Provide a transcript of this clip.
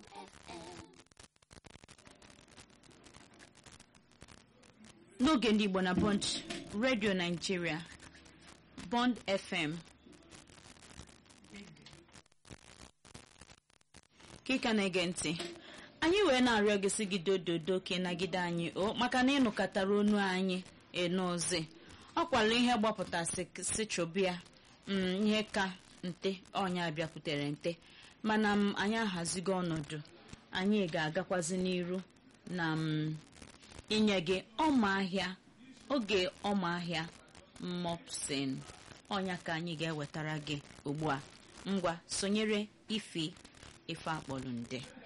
Bond FM. n'oge ndị igbo na bond redio naijiria bond fm ka ị ka na-ege ntị anyị wee na-arịọ gị sị gị dododo ka ị nagide anyị o maka na ịnụkọtara onu anyị enozi ọ kwala ihe gbapụtasị si chụbịa mm, ihe ka nte ọnya bịakwutere nte mana m anyị ahazigo ọnọdụ anyị ga-agakwazi n'iru na m inye gị ọma ahịa oge ọma ahịa mopsin ọnya ka anyị ga-ewetara gị ugbu a ngwa sonyere ifi ife akpọrọ nde